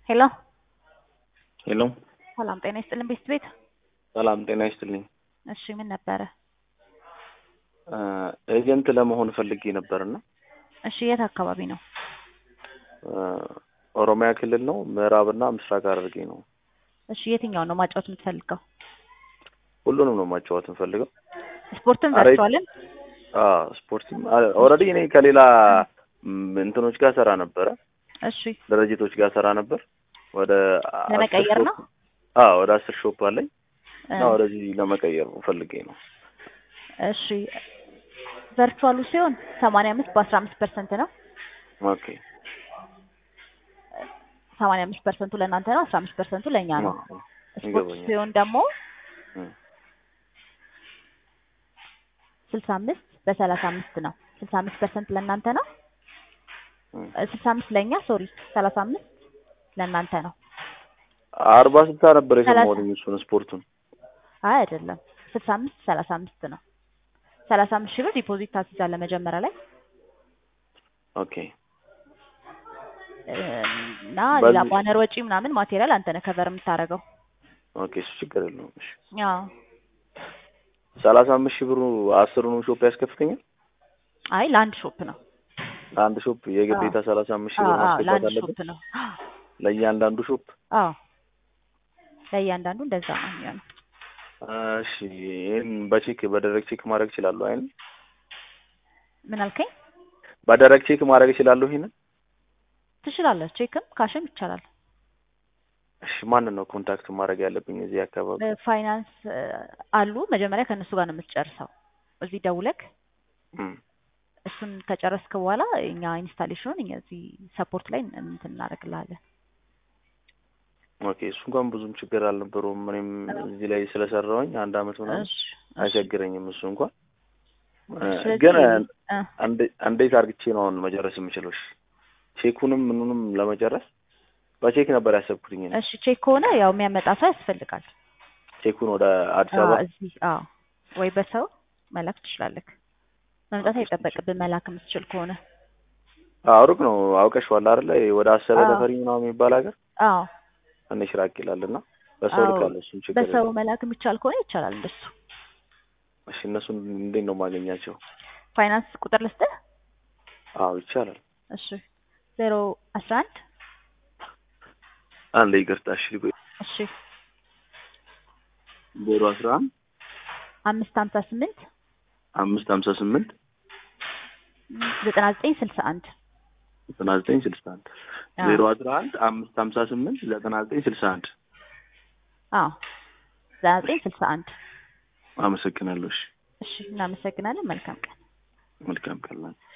ሄሎ ሄሎ ሰላም ጤና ይስጥልን ቤት ቤት ሰላም ጤና ይስጥልኝ። እሺ ምን ነበረ? ኤጀንት ለመሆን ፈልጌ ነበርና እሺ የት አካባቢ ነው? ኦሮሚያ ክልል ነው። ምዕራብና ምስራቅ ሐረርጌ ነው። እሺ የትኛውን ነው ማጫወት የምትፈልገው? ሁሉንም ነው ማጫወት የምፈልገው። ስፖርትን አረ- ቨርቹዋልን? ስፖርት ኦልሬዲ እኔ ከሌላ ም, እንትኖች ጋር ሰራ ነበረ፣ እሺ ድርጅቶች ጋር ሰራ ነበር። ወደ አስር ለመቀየር ሾፕ- ነው? አዎ ወደ አስር ሾፕ አለኝ እና እ፣ ወደዚህ ለመቀየር ፈልጌ ነው። እሺ ቨርቹዋሉ ሲሆን ሰማንያ አምስት በአስራ አምስት ፐርሰንት ነው። ኦኬ ሰማንያ አምስት ፐርሰንቱ ለእናንተ ነው፣ አስራ አምስት ፐርሰንቱ ለእኛ ነው። አዎ፣ ስፖርት ይገባኛል። ሲሆን ደግሞ እም፣ ስልሳ አምስት በሰላሳ አምስት ነው። ስልሳ አምስት ፐርሰንት ለእናንተ ነው። እም። ስልሳ አምስት ለእኛ ሶሪ፣ ሰላሳ አምስት ለእናንተ ነው። አርባ ስልሳ ነበር ሰላሳ- የሰማሁት እሱን ስፖርቱን። አይ አይደለም፣ ስልሳ አምስት ሰላሳ አምስት ነው። ሰላሳ አምስት ሺህ ብር ዲፖዚት ታስይዛለህ መጀመሪያ ላይ ኦኬ እና ሌላ በዚህ- ባነር ወጪ ምናምን ማቴሪያል አንተ ነህ ከቨር የምታደርገው። ኦኬ እሱ ችግር የለውም። እሺ አዎ ሰላሳ አምስት ሺህ ብሩ አስሩንም ሾፕ ያስከፍተኛል። አይ ለአንድ ሾፕ ነው። ለአንድ ሾፕ የግዴታ ሰላሳ አምስት ሺህ አዎ ብር አዎ ማስገባት ለአንድ አለብን ሾፕ ነው። ለእያንዳንዱ ሾፕ። አዎ ለእያንዳንዱ እንደዛ ነው የሚሆነው። እሺ ይህን በቼክ በደረግ ቼክ ማድረግ እችላለሁ? አይን ምን አልከኝ? በደረግ ቼክ ማድረግ እችላለሁ? ይሄንን ትችላለህ። ቼክም ካሽም ይቻላል። እሺ ማንን ነው ኮንታክት ማድረግ ያለብኝ እዚህ አካባቢ? ፋይናንስ አሉ። መጀመሪያ ከእነሱ ጋር ነው የምትጨርሰው። እዚህ ደውለክ እም፣ እሱን ከጨረስክ በኋላ እኛ ኢንስታሌሽኑን እኛ እዚህ ሰፖርት ላይ እንትን እናደርግልሃለን። ኦኬ እሱ እንኳን ብዙም ችግር አልነበረውም። እኔም እዚህ ላይ ስለሰራሁኝ አንድ አመት ምናምን እሺ እሺ። አይቸግረኝም እሱ እንኳን እ፣ ስለዚህ ግን እ፣ እንዴ- እንዴት አርግቼ ነው አሁን መጨረስ የምችለው? እሺ ቼኩንም ምኑንም ለመጨረስ በቼክ ነበር ያሰብኩትኝ እኔ። እሺ ቼክ ከሆነ ያው የሚያመጣ ሰው ያስፈልጋል። ቼኩን ወደ አዲስ አዎ አበባ እዚህ አዎ፣ ወይ በሰው መላክ ትችላለህ። መምጣት አይጠበቅብን መላክ የምትችል ከሆነ አዎ ሩቅ ነው አውቀሽዋል አይደለ? ወደ አሰበ አዎ። ተፈሪ ምናምን የሚባል ሀገር አዎ ትንሽ ራቅ ይላል እና በሰው አዎ፣ ልካለሁ። እሱን ችግር በሰው የለውም። መላክ የሚቻል ከሆነ ይቻላል። እንደሱ እሺ እነሱን እንዴት ነው የማገኛቸው? ፋይናንስ ቁጥር ልስጥህ። አዎ ይቻላል። እሺ ዜሮ አስራ አንድ አንድ ይቅርታ። እሺ ቆይ እሺ ዜሮ አስራ አንድ አምስት ሀምሳ ስምንት አምስት ሀምሳ ስምንት ዘጠና ዘጠኝ ስልሳ አንድ ዘጠና ዘጠኝ ስልሳ አንድ አዎ። ዜሮ አስራ አንድ አምስት ሀምሳ ስምንት ዘጠና ዘጠኝ ስልሳ አንድ አዎ ዘጠና ዘጠኝ ስልሳ አንድ አመሰግናለሁ። እሺ እሺ እናመሰግናለን። መልካም ቀን። መልካም ቀን